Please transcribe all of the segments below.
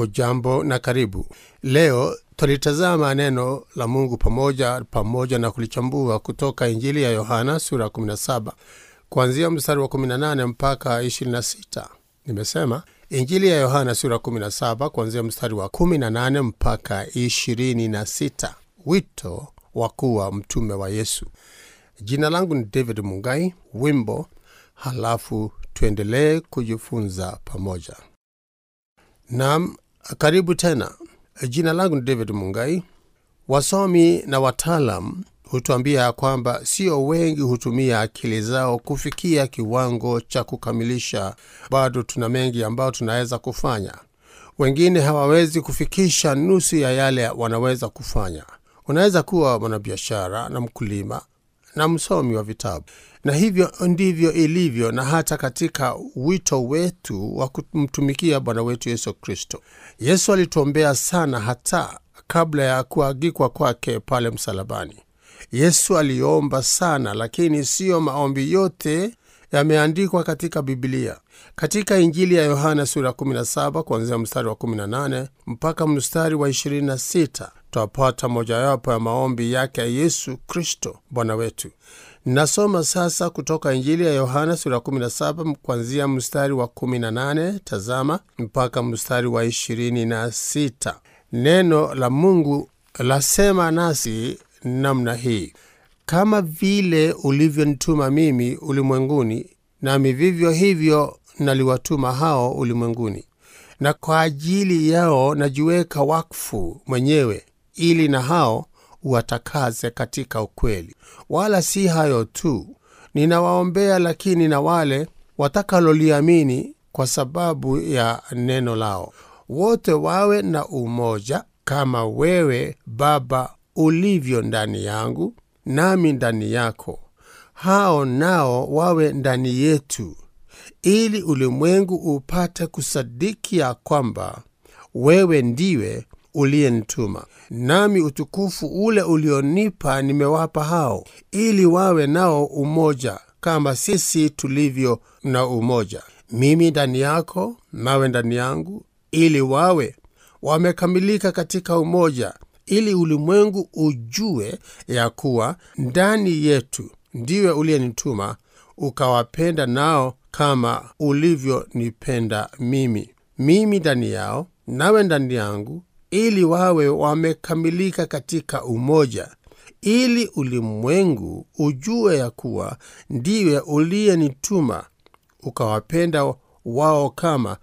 hujambo na karibu leo tulitazama neno la mungu pamoja pamoja na kulichambua kutoka injili ya yohana sura 17 kuanzia mstari wa 18 mpaka 26 nimesema injili ya yohana sura 17 kuanzia mstari wa 18 mpaka 26 wito wa kuwa mtume wa yesu jina langu ni david mungai wimbo halafu tuendelee kujifunza pamoja nam karibu tena jina langu ni david mungai wasomi na wataalam hutuambia ya kwamba sio wengi hutumia akili zao kufikia kiwango cha kukamilisha bado tuna mengi ambayo tunaweza kufanya wengine hawawezi kufikisha nusu ya yale wanaweza kufanya unaweza kuwa mwanabiashara na mkulima na msomi wa vitabu na hivyo ndivyo ilivyo na hata katika wito wetu wa kumtumikia bwana wetu yesu kristo yesu alituombea sana hata kabla ya kuagikwa kwake pale msalabani yesu aliomba sana lakini siyo maombi yote yameandikwa katika bibilia katika injili ya yohana sura 17 kuanzia mstari wa 18 mpaka mstari wa 26 twapata mojawapo ya maombi yake ya yesu kristo bwana wetu nasoma sasa kutoka injili ya yohana sura 17 kuanzia mstari wa 18 tazama mpaka mstari wa 26 neno la mungu lasema nasi namna hii kama vile ulivyonituma mimi ulimwenguni nami vivyo hivyo naliwatuma hao ulimwenguni na kwa ajili yao najiweka wakfu mwenyewe ili na hao uwatakaze katika ukweli wala si hayo tu ninawaombea lakini na wale watakaloliamini kwa sababu ya neno lao wote wawe na umoja kama wewe baba ulivyo ndani yangu nami ndani yako hao nao wawe ndani yetu ili ulimwengu upate kusadiki ya kwamba wewe ndiwe uliyenituma nami utukufu ule ulionipa nimewapa hao ili wawe nao umoja kama sisi tulivyo na umoja mimi ndani yako nawe ndani yangu ili wawe wamekamilika katika umoja ili ulimwengu ujue ya kuwa ndani yetu ndiwe uliyenituma ukawapenda nao kama ulivyonipenda mimi mimi ndani yao nawe ndani yangu ili wawe wamekamilika katika umoja ili ulimwengu ujue ya kuwa ndiwe uliyenituma ukawapenda wao kama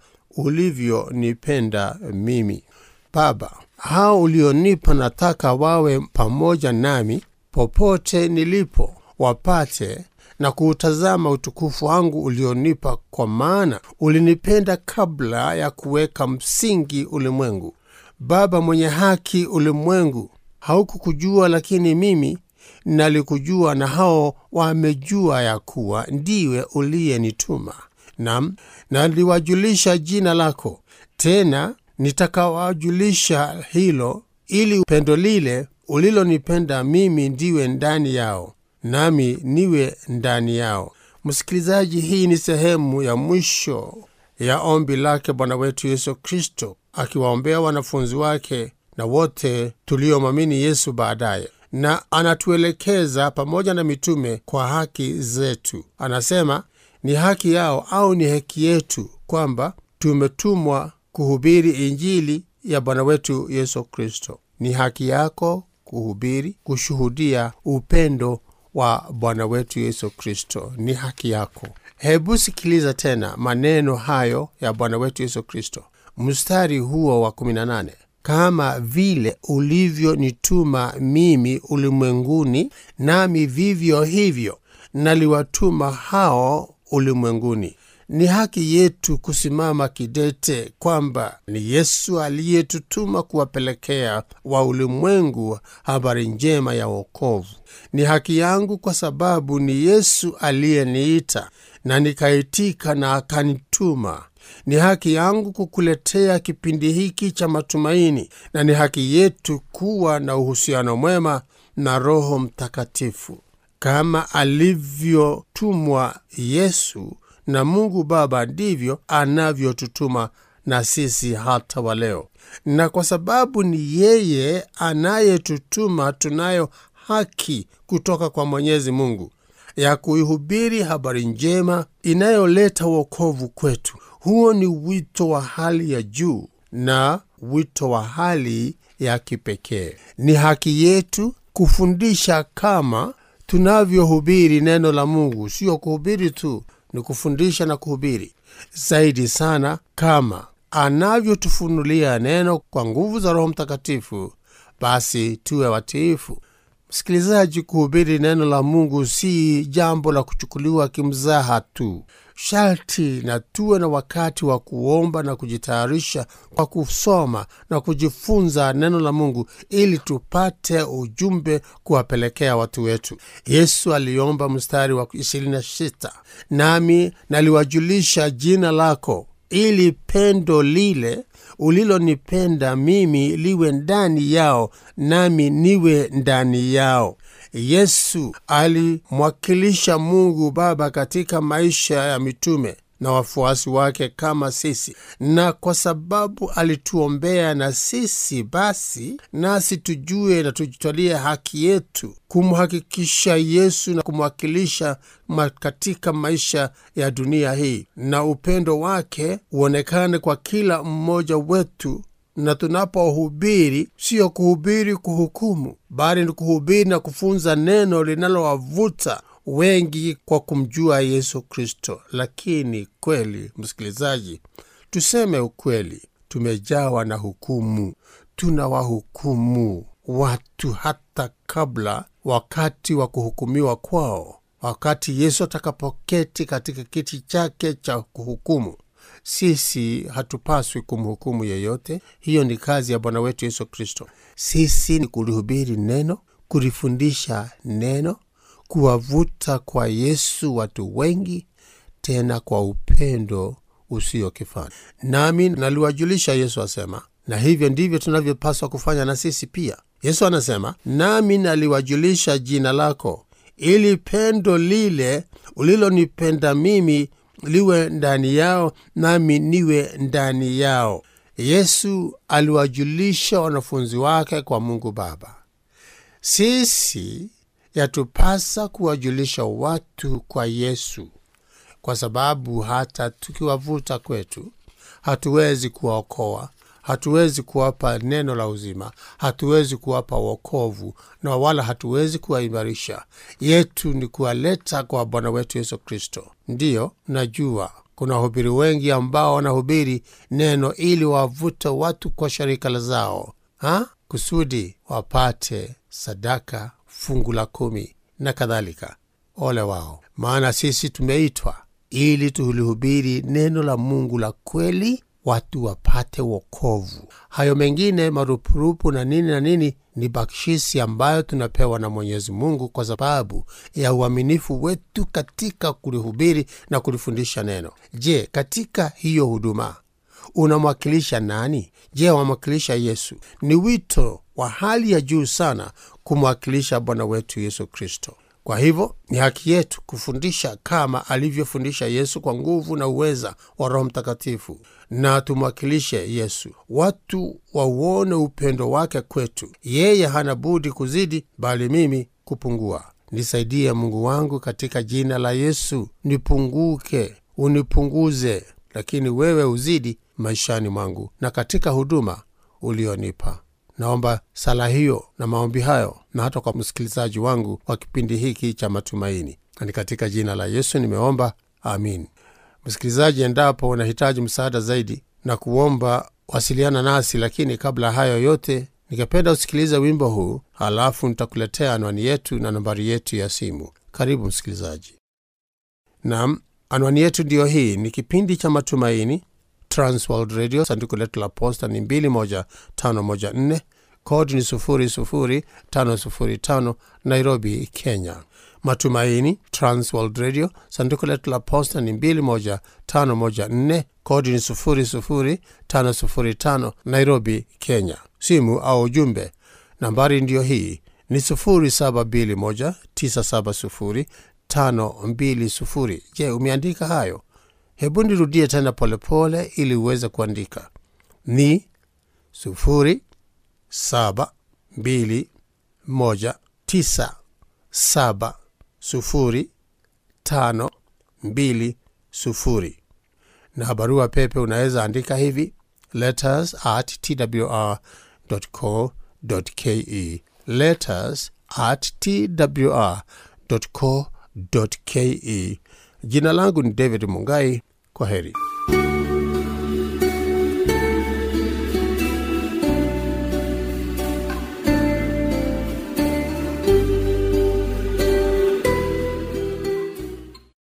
ulivyonipenda mimi baba hao ulionipa nataka wawe pamoja nami popote nilipo wapate na kuutazama utukufu wangu ulionipa kwa maana ulinipenda kabla ya kuweka msingi ulimwengu baba mwenye haki ulimwengu haukukujua lakini mimi nalikujua na hao wamejua ya kuwa ndiwe uliyenituma nam naliwajulisha jina lako tena nitakawajulisha hilo ili pendo lile ulilonipenda mimi ndiwe ndani yao nami niwe ndani yao msikilizaji hii ni sehemu ya mwisho ya ombi lake bwana wetu yesu kristo akiwaombea wanafunzi wake na wote tuliomwamini yesu baadaye na anatuelekeza pamoja na mitume kwa haki zetu anasema ni haki yao au ni haki yetu kwamba tumetumwa kuhubiri injili ya bwana wetu yesu kristo ni haki yako kuhubiri kushuhudia upendo wa bwana wetu yesu kristo ni haki yako hebu sikiliza tena maneno hayo ya bwana wetu yesu kristo mstari huo wa 18 kama vile ulivyonituma mimi ulimwenguni nami vivyo hivyo naliwatuma hao ulimwenguni ni haki yetu kusimama kidete kwamba ni yesu aliyetutuma kuwapelekea wa ulimwengu habari njema ya wokovu ni haki yangu kwa sababu ni yesu aliyeniita na nikaitika na akanituma ni haki yangu kukuletea kipindi hiki cha matumaini na ni haki yetu kuwa na uhusiano mwema na roho mtakatifu kama alivyotumwa yesu na mungu baba ndivyo anavyotutuma na sisi hata wa leo, na kwa sababu ni yeye anayetutuma, tunayo haki kutoka kwa Mwenyezi Mungu ya kuihubiri habari njema inayoleta wokovu kwetu. Huo ni wito wa hali ya juu na wito wa hali ya kipekee. Ni haki yetu kufundisha kama tunavyohubiri neno la Mungu. Sio kuhubiri tu, ni kufundisha na kuhubiri zaidi sana, kama anavyotufunulia neno kwa nguvu za Roho Mtakatifu. Basi tuwe watiifu. Msikilizaji, kuhubiri neno la Mungu si jambo la kuchukuliwa kimzaha tu. Sharti na tuwe na wakati wa kuomba na kujitayarisha kwa kusoma na kujifunza neno la Mungu ili tupate ujumbe kuwapelekea watu wetu. Yesu aliomba mstari wa 26, nami naliwajulisha jina lako ili pendo lile ulilonipenda mimi liwe ndani yao nami niwe ndani yao. Yesu alimwakilisha Mungu Baba katika maisha ya mitume na wafuasi wake kama sisi, na kwa sababu alituombea na sisi, basi nasi tujue na tujitwalie haki yetu kumhakikisha Yesu na kumwakilisha katika maisha ya dunia hii, na upendo wake uonekane kwa kila mmoja wetu na tunapohubiri siyo kuhubiri kuhukumu, bali ni kuhubiri na kufunza neno linalowavuta wengi kwa kumjua Yesu Kristo. Lakini kweli, msikilizaji, tuseme ukweli, tumejawa na hukumu. Tunawahukumu watu hata kabla wakati wa kuhukumiwa kwao, wakati Yesu atakapoketi katika kiti chake cha kuhukumu. Sisi hatupaswi kumhukumu yeyote. Hiyo ni kazi ya Bwana wetu Yesu Kristo. Sisi ni kulihubiri neno, kulifundisha neno, kuwavuta kwa Yesu watu wengi, tena kwa upendo usio kifani. Nami naliwajulisha, Yesu asema, na hivyo ndivyo tunavyopaswa kufanya na sisi pia. Yesu anasema, nami naliwajulisha jina lako, ili pendo lile ulilonipenda mimi liwe ndani yao nami niwe ndani yao. Yesu aliwajulisha wanafunzi wake kwa Mungu Baba. Sisi yatupasa kuwajulisha watu kwa Yesu, kwa sababu hata tukiwavuta kwetu hatuwezi kuwaokoa, hatuwezi kuwapa neno la uzima, hatuwezi kuwapa wokovu na wala hatuwezi kuwaimarisha. Yetu ni kuwaleta kwa Bwana wetu Yesu Kristo. Ndiyo, najua kuna wahubiri wengi ambao wanahubiri neno ili wavute watu kwa sharika zao ha? kusudi wapate sadaka, fungu la kumi na kadhalika. Ole wao! Maana sisi tumeitwa ili tulihubiri neno la Mungu la kweli, watu wapate wokovu. Hayo mengine marupurupu na nini na nini ni bakshisi ambayo tunapewa na Mwenyezi Mungu kwa sababu ya uaminifu wetu katika kulihubiri na kulifundisha neno. Je, katika hiyo huduma unamwakilisha nani? Je, wamwakilisha Yesu? Ni wito wa hali ya juu sana kumwakilisha Bwana wetu Yesu Kristo. Kwa hivyo ni haki yetu kufundisha kama alivyofundisha Yesu kwa nguvu na uweza wa Roho Mtakatifu, na tumwakilishe Yesu, watu wauone upendo wake kwetu. Yeye hana budi kuzidi, bali mimi kupungua. Nisaidie Mungu wangu, katika jina la Yesu, nipunguke, unipunguze, lakini wewe uzidi maishani mwangu na katika huduma ulionipa. Naomba sala hiyo na maombi hayo na hata kwa msikilizaji wangu wa kipindi hiki cha matumaini, na ni katika jina la Yesu nimeomba, amin. Msikilizaji, endapo unahitaji msaada zaidi na kuomba, wasiliana nasi. Lakini kabla hayo yote, ningependa usikilize wimbo huu, halafu nitakuletea anwani yetu na nambari yetu ya simu. Karibu msikilizaji. Nam, anwani yetu ndiyo hii. Ni kipindi cha matumaini Transworld Radio, sanduku letu la posta ni 21514 kodi ni 00505 Nairobi, Kenya. Matumaini Transworld Radio, sanduku letu la posta ni 21514 kodi ni 00505 Nairobi, Kenya. Simu au ujumbe nambari ndiyo hii ni 0721970520. Je, umeandika hayo? hebu nirudie tena polepole ili uweze kuandika ni sufuri saba mbili moja tisa saba sufuri tano mbili sufuri na barua pepe unaweza andika hivi letters at twr.co.ke letters at twr.co.ke jina langu ni david mungai kwa heri